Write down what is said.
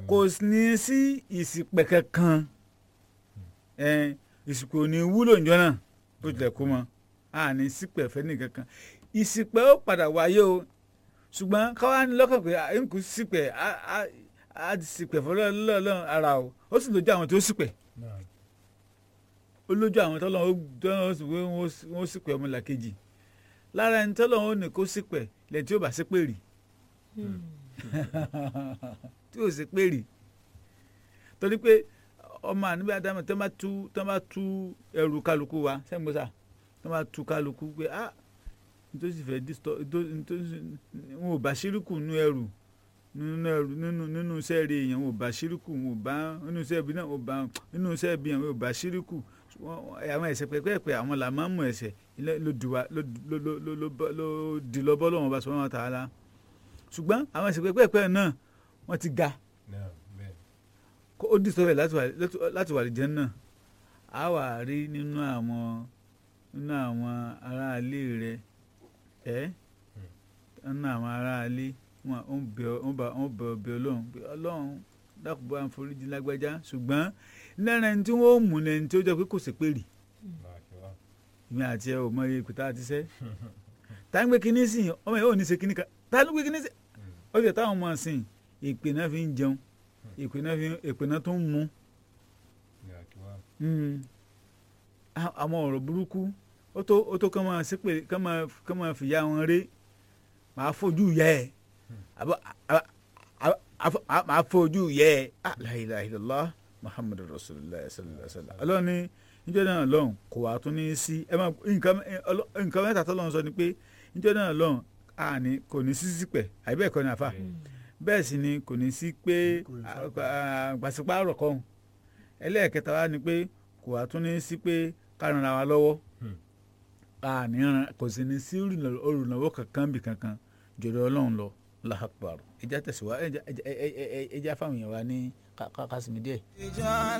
kò ní sí ìsìpẹ̀ kankan ẹ ìsìpẹ̀ ò ní wúlò níjọ́ náà bó tilẹ̀ kó mọ́ a ní sípẹ̀ fẹ́ ní kankan ìsìpẹ̀ ó padà wáyé o ṣùgbọ́n káwá ní lọ́kàn pé à ń kú sípẹ̀ á- á- á ti sípẹ̀ fọlọ́ọ̀lọ́ ara o ó sì lójú àwọn tó sípẹ̀ Naam. ó lójú àwọn tọ́lọ́ ó tọ́lọ́ ó sì pé wọ́n sípẹ̀ ọmọlàkejì lára ẹni tọ́lọ́ ó ní kó sípẹ̀ lẹ́yìn tí ó bá sípẹ̀ rì tí ò sípẹ̀ rì torí pé ọmọ àníbí adamu tó bá tú tó bá tú ẹrù kálukú wa sẹ́gbọ́sà tó bá tú kálukú pé ah nítorí fẹ́ distọ nítorí wọn ò bá ṣírùkù nínú ẹrù nínú ẹrù nínú nínú iṣẹ́ rẹ̀ èèyàn wọn ò bá ṣírùkù wọn ò bá nínú iṣẹ́ ibi náà wọn ò bá nínú iṣẹ́ ibi yẹn wọn ò bá ṣírùkù Wọn- àwọn ẹ̀ṣẹ̀ pẹ́pẹ́pẹ́ àwọn là máa ń mú ẹ̀ṣẹ̀ ilé ló di wa ló ló ló ló ló bọ́- ló di lọ bọ́ lọ́wọ́n bá sọ wọn tààlà ṣùgbọ́n àwọn ẹ̀ṣẹ̀ pẹ́pẹ́pẹ́ náà wọ́n ti ga Naam. Bẹ́ẹ̀. kó ó dì sọ́fẹ̀ láti wà láti wà lìjẹ́ náà á wà rí nínú àwọn nínú àwọn aráalé rẹ ẹ nínú àwọn aráalé wọn ò ń bẹ wọn bá wọn bẹ ọbẹ Ọlọ́run pé Ọlọ́run dákúbọ àforíjì lágbájá ṣùgbọ́n lára ẹni tí wọ́n ó mú lẹni tí ó jẹ́ pé kò sí pèrè Barakallah. ìmí àti ẹ ò mọ iye ìpìtà àti sẹ́ tá ń gbé kinní sí yìí ọmọ yìí ò ní ṣe kinní kan tá ló gbé kinní sí ó sì táwọn ọmọ sìn ìpè náà fi ń jẹun ìpè náà fi ìpè náà tó ń mu Barakallah. Mm. A- àwọn ọ̀rọ̀ burúkú ó tó ó tó kán máa ṣépè kán máa kán máa fìyà wọn ré màá fojú yẹ ẹ àbọ̀ àbọ̀ àbọ̀- àbọ̀- màá fojú yẹ ẹ Ah, la ilaha illallah muhammadu rasulillah sallallahu alaihi wa sallam ọlọ́run ní níjọ́ náà lọ́hùn kò wá tún ní sí ẹ máa nǹkan ọlọ́- nǹkan mẹ́ta tó lọ́hùn sọ ni pé níjọ́ náà lọ́hùn àní kò ní sí sípẹ̀ àbí bẹ́ẹ̀ kọ́ ni àfa bẹ́ẹ̀ sì ni kò ní sí pé Kò ní sábà. gbàsípàrọ̀ kan ẹlẹ́ẹ̀kẹta wa ni pé kò wá tún ní sí pé ká ran ara wa lọ́wọ́ Hmm. àní ran kò sì ní sí olùrànlọ́wọ́ olùrànlọ́wọ́ kankan bì kankan jọ̀dọ̀ ọlọ́run lọ láhàpàrọ̀ ẹja tẹ̀síwá ẹja ẹja ẹja fáwọn èèyàn wa ní ká- ká- kásìmí díẹ̀. ìjọ